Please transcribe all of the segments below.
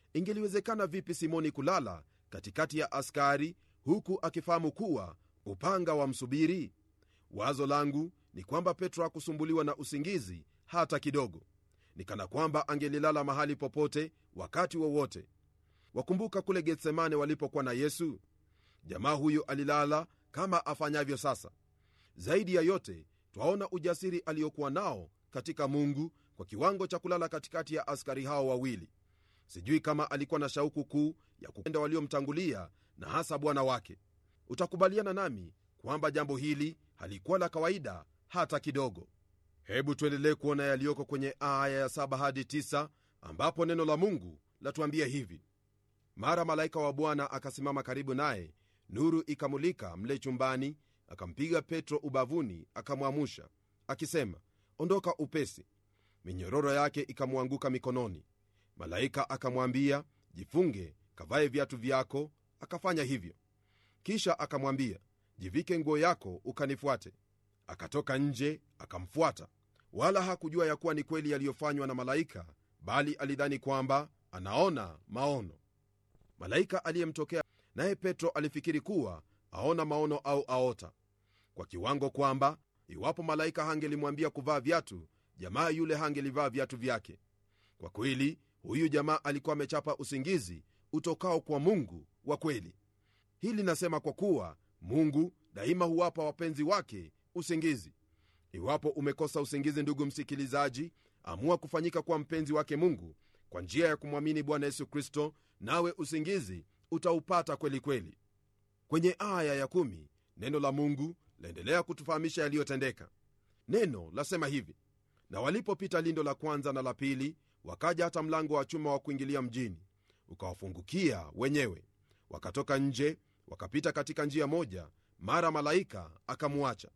ingeliwezekana vipi simoni kulala katikati ya askari huku akifahamu kuwa upanga wa msubiri wazo langu ni kwamba petro hakusumbuliwa na usingizi hata kidogo ni kana kwamba angelilala mahali popote wakati wowote wa wakumbuka kule getsemane walipokuwa na yesu jamaa huyo alilala kama afanyavyo sasa zaidi ya yote twaona ujasiri aliyokuwa nao katika mungu kwa kiwango cha kulala katikati ya askari hao wawili sijui kama alikuwa na shauku kuu ya kupenda waliomtangulia na hasa bwana wake utakubaliana nami kwamba jambo hili halikuwa la kawaida hata kidogo hebu tuendelee kuona yaliyoko kwenye aya ya 7 hadi 9 ambapo neno la mungu latuambia hivi mara malaika wa bwana akasimama karibu naye nuru ikamulika mle chumbani akampiga petro ubavuni akamwamusha akisema ondoka upesi minyororo yake ikamwanguka mikononi malaika akamwambia jifunge kavae viatu vyako akafanya hivyo kisha akamwambia jivike nguo yako ukanifuate akatoka nje akamfuata wala hakujua ya kuwa ni kweli yaliyofanywa na malaika bali alidhani kwamba anaona maono malaika aliyemtokea naye petro alifikiri kuwa aona maono au aota kwa kiwango kwamba iwapo malaika hangelimwambia kuvaa viatu jamaa yule hangelivaa viatu vyake kwa kweli huyu jamaa alikuwa amechapa usingizi utokao kwa mungu wa kweli hili nasema kwa kuwa mungu daima huwapa wapenzi wake usingizi iwapo umekosa usingizi ndugu msikilizaji amua kufanyika kuwa mpenzi wake mungu kwa njia ya kumwamini bwana yesu kristo nawe usingizi utaupata kweli kweli kwenye aya ya kumi, neno la mungu laendelea kutufahamisha yaliyotendeka neno lasema hivi na walipopita lindo la kwanza na la pili wakaja hata mlango wa chuma wa kuingilia mjini ukawafungukia wenyewe wakatoka nje wakapita katika njia moja mara malaika akamwacha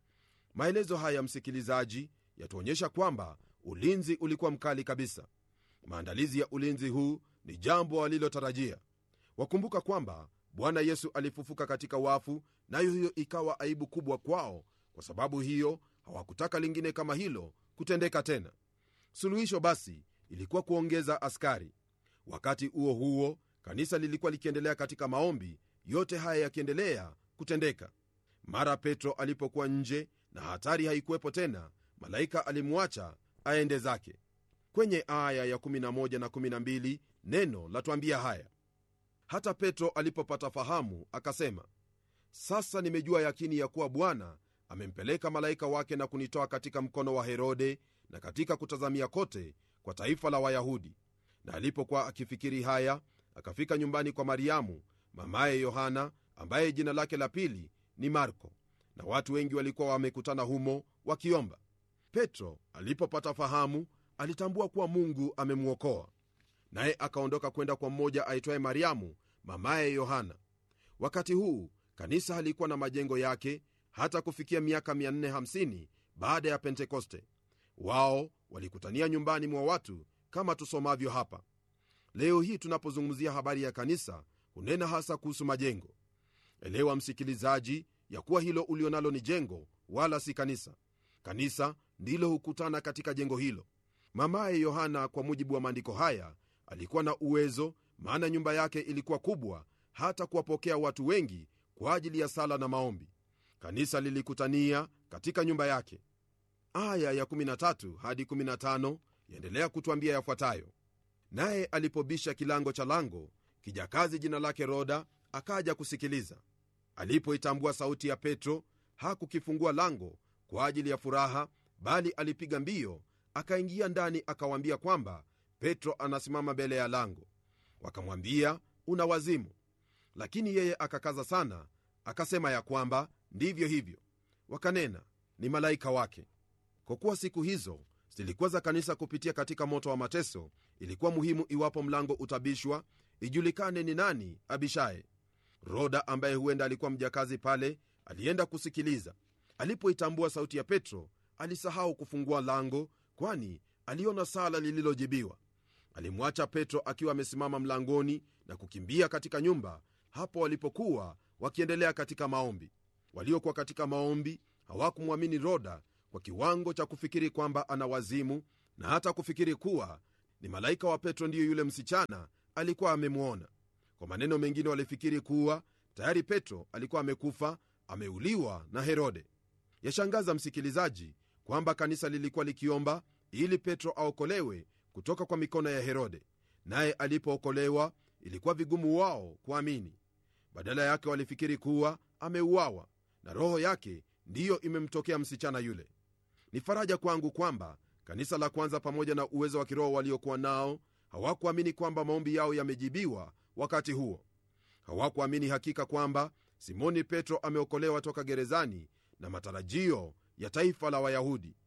maelezo haya msikilizaji yatuonyesha kwamba ulinzi ulikuwa mkali kabisa maandalizi ya ulinzi huu ni jambo walilotarajia wakumbuka kwamba bwana yesu alifufuka katika wafu nayo hiyo ikawa aibu kubwa kwao kwa sababu hiyo hawakutaka lingine kama hilo kutendeka tena suluhisho basi ilikuwa kuongeza askari wakati huo huo kanisa lilikuwa likiendelea katika maombi yote haya yakiendelea kutendeka mara petro alipokuwa nje na hatari haikuwepo tena malaika alimwacha aende zake kwenye aya ya 11 na 12 neno latwambia haya hata petro alipopata fahamu akasema sasa nimejua yakini ya kuwa bwana amempeleka malaika wake na kunitoa katika mkono wa herode na katika kutazamia kote kwa taifa la wayahudi na alipokuwa akifikiri haya akafika nyumbani kwa mariamu mamaye yohana ambaye jina lake la pili ni marko na watu wengi walikuwa wamekutana humo wakiomba petro alipopata fahamu alitambua kuwa mungu amemwokoa naye akaondoka kwenda kwa mmoja aitwaye mariamu mamaye yohana wakati huu kanisa halikuwa na majengo yake hata kufikia miaka 450 baada ya pentekoste wao walikutania nyumbani mwa watu kama tusomavyo hapa leo hii tunapozungumzia habari ya kanisa hunena hasa kuhusu majengo elewa msikilizaji ya kuwa hilo ulionalo ni jengo wala si kanisa kanisa ndilo hukutana katika jengo hilo mamaye yohana kwa mujibu wa maandiko haya alikuwa na uwezo maana nyumba yake ilikuwa kubwa hata kuwapokea watu wengi kwa ajili ya sala na maombi kanisa lilikutania katika nyumba yake aya ya 13 hadi 15 yaendelea kutwambia yafuatayo naye alipobisha kilango cha lango kijakazi jina lake roda akaja kusikiliza alipoitambua sauti ya petro hakukifungua lango kwa ajili ya furaha bali alipiga mbio akaingia ndani akawaambia kwamba petro anasimama mbele ya lango wakamwambia una wazimu lakini yeye akakaza sana akasema ya kwamba ndivyo hivyo wakanena ni malaika wake kwa kuwa siku hizo zilikuwa za kanisa kupitia katika moto wa mateso ilikuwa muhimu iwapo mlango utabishwa ijulikane ni nani abishaye roda ambaye huenda alikuwa mjakazi pale alienda kusikiliza alipoitambua sauti ya petro alisahau kufungua lango kwani aliona sala lililojibiwa alimwacha petro akiwa amesimama mlangoni na kukimbia katika nyumba hapo walipokuwa wakiendelea katika maombi waliokuwa katika maombi hawakumwamini roda kwa kiwango cha kufikiri kwamba ana wazimu na hata kufikiri kuwa ni malaika wa petro ndiyo yule msichana alikuwa amemwona kwa maneno mengine walifikiri kuwa tayari petro alikuwa amekufa ameuliwa na herode yashangaza msikilizaji kwamba kanisa lilikuwa likiomba ili petro aokolewe kutoka kwa mikono ya herode naye alipookolewa ilikuwa vigumu wao kuamini badala yake walifikiri kuwa ameuawa na roho yake ndiyo imemtokea msichana yule ni faraja kwangu kwamba kanisa la kwanza pamoja na uwezo wa kiroho waliokuwa nao hawakuamini kwamba maombi yao yamejibiwa wakati huo hawakuamini hakika kwamba simoni petro ameokolewa toka gerezani na matarajio ya taifa la wayahudi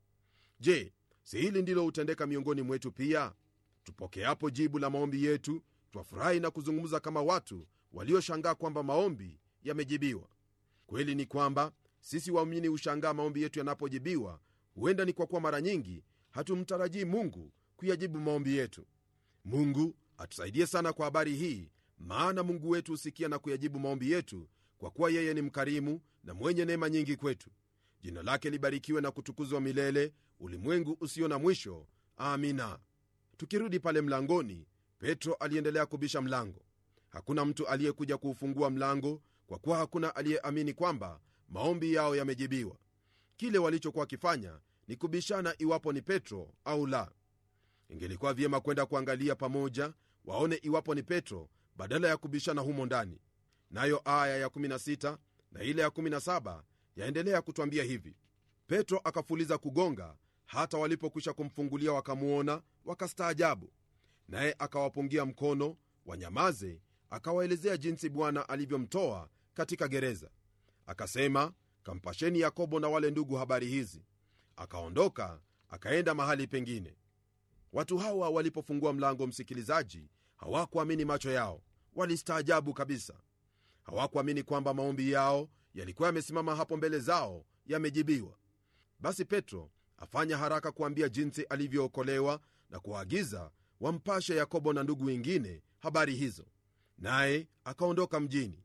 je si hili ndilo hutendeka miongoni mwetu pia tupokeapo jibu la maombi yetu twafurahi na kuzungumza kama watu walioshangaa kwamba maombi yamejibiwa kweli ni kwamba sisi waumini hushangaa maombi yetu yanapojibiwa huenda ni kwa kuwa mara nyingi hatumtarajii mungu kuyajibu maombi yetu mungu atusaidie sana kwa habari hii maana mungu wetu husikia na kuyajibu maombi yetu kwa kuwa yeye ni mkarimu na mwenye neema nyingi kwetu jina lake libarikiwe na kutukuzwa milele ulimwengu usio na mwisho amina tukirudi pale mlangoni petro aliendelea kubisha mlango hakuna mtu aliyekuja kuufungua mlango kwa kuwa hakuna aliyeamini kwamba maombi yao yamejibiwa kile walichokuwa wakifanya ni kubishana iwapo ni petro au la ingelikuwa vyema kwenda kuangalia pamoja waone iwapo ni petro badala ya kubishana humo ndani nayo aya ya16 na ile ya17 yaendelea kutwambia hivi petro akafuliza kugonga hata walipokwisha kumfungulia wakamwona wakastaajabu naye akawapungia mkono wanyamaze akawaelezea jinsi bwana alivyomtoa katika gereza akasema kampasheni yakobo na wale ndugu habari hizi akaondoka akaenda mahali pengine watu hawa walipofungua mlango msikilizaji hawakuamini macho yao walistaajabu kabisa hawakuamini kwamba maombi yao yalikuwa yamesimama hapo mbele zao yamejibiwa basi petro afanya haraka kuambia jinsi alivyookolewa na kuwaagiza wampashe yakobo na ndugu wengine habari hizo naye akaondoka mjini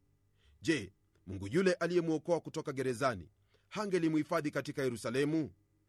je mungu yule aliyemwokoa kutoka gerezani hangelimuhifadhi katika yerusalemu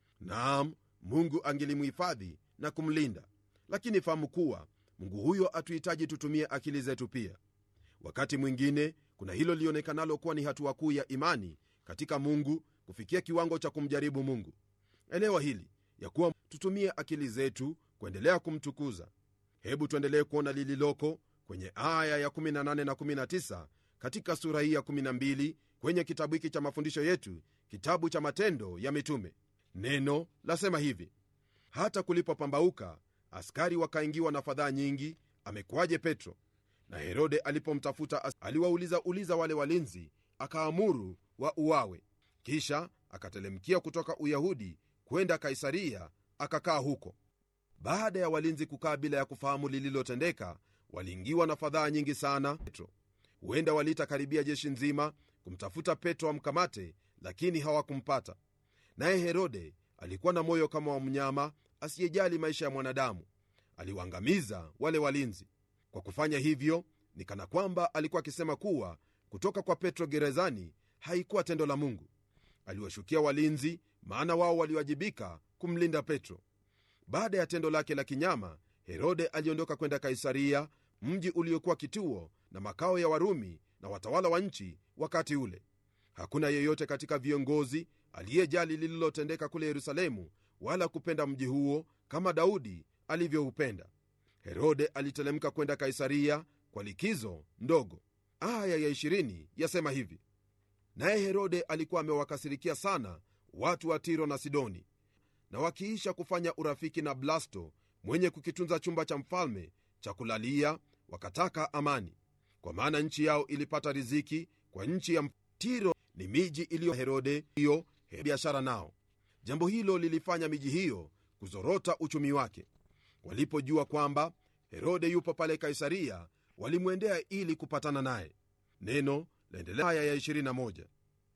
naam mungu angelimuhifadhi na kumlinda lakini fahamu kuwa mungu huyo atuhitaji tutumie akili zetu pia wakati mwingine kuna hilo lionekanalo kuwa ni hatua kuu ya imani katika mungu kufikia kiwango cha kumjaribu mungu elewa hili ya kuwa tutumie akili zetu kuendelea kumtukuza hebu tuendelee kuona lililoko kwenye aya ya 18 na 19 katika sura hii ya 12 kwenye kitabu hiki cha mafundisho yetu kitabu cha matendo ya mitume neno lasema hivi hata kulipopambauka askari wakaingiwa na fadhaa nyingi amekuwaje petro na herode alipomtafuta aliwauliza uliza wale walinzi akaamuru wa uwawe kisha akatelemkia kutoka uyahudi kwenda kaisaria akakaa huko baada ya walinzi kukaa bila ya kufahamu lililotendeka waliingiwa na fadhaa nyingi sana petro huenda waliitakaribia jeshi nzima kumtafuta petro amkamate lakini hawakumpata naye herode alikuwa na moyo kama wa mnyama asiyejali maisha ya mwanadamu aliwaangamiza wale walinzi kwa kufanya hivyo ni kana kwamba alikuwa akisema kuwa kutoka kwa petro gerezani haikuwa tendo la mungu aliwashukia walinzi maana wao waliwajibika kumlinda petro baada ya tendo lake la kinyama herode aliondoka kwenda kaisaria mji uliokuwa kituo na makao ya warumi na watawala wa nchi wakati ule hakuna yeyote katika viongozi aliyejali lililotendeka kule yerusalemu wala kupenda mji huo kama daudi alivyoupenda herode alitelemka kwenda kaisaria kwa likizo ndogo aya ya 20 yasema hivi naye herode alikuwa amewakasirikia sana watu wa tiro na sidoni na wakiisha kufanya urafiki na blasto mwenye kukitunza chumba cha mfalme cha kulalia wakataka amani kwa maana nchi yao ilipata riziki kwa nchi ya tiro ni miji iliyo herode hiyo biashara nao jambo hilo lilifanya miji hiyo kuzorota uchumi wake walipojua kwamba herode yupo pale kaisaria walimwendea ili kupatana naye neno laendelea aya ya 21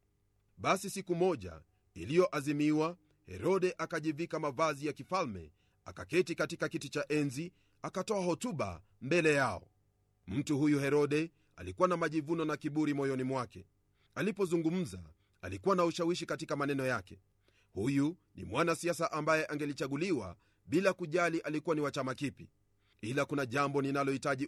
basi siku moja iliyoazimiwa herode akajivika mavazi ya kifalme akaketi katika kiti cha enzi akatoa hotuba mbele yao mtu huyu herode alikuwa na majivuno na kiburi moyoni mwake alipozungumza alikuwa na ushawishi katika maneno yake huyu ni mwanasiasa ambaye angelichaguliwa bila kujali alikuwa ni wa chama kipi ila kuna jambo ninalohitaji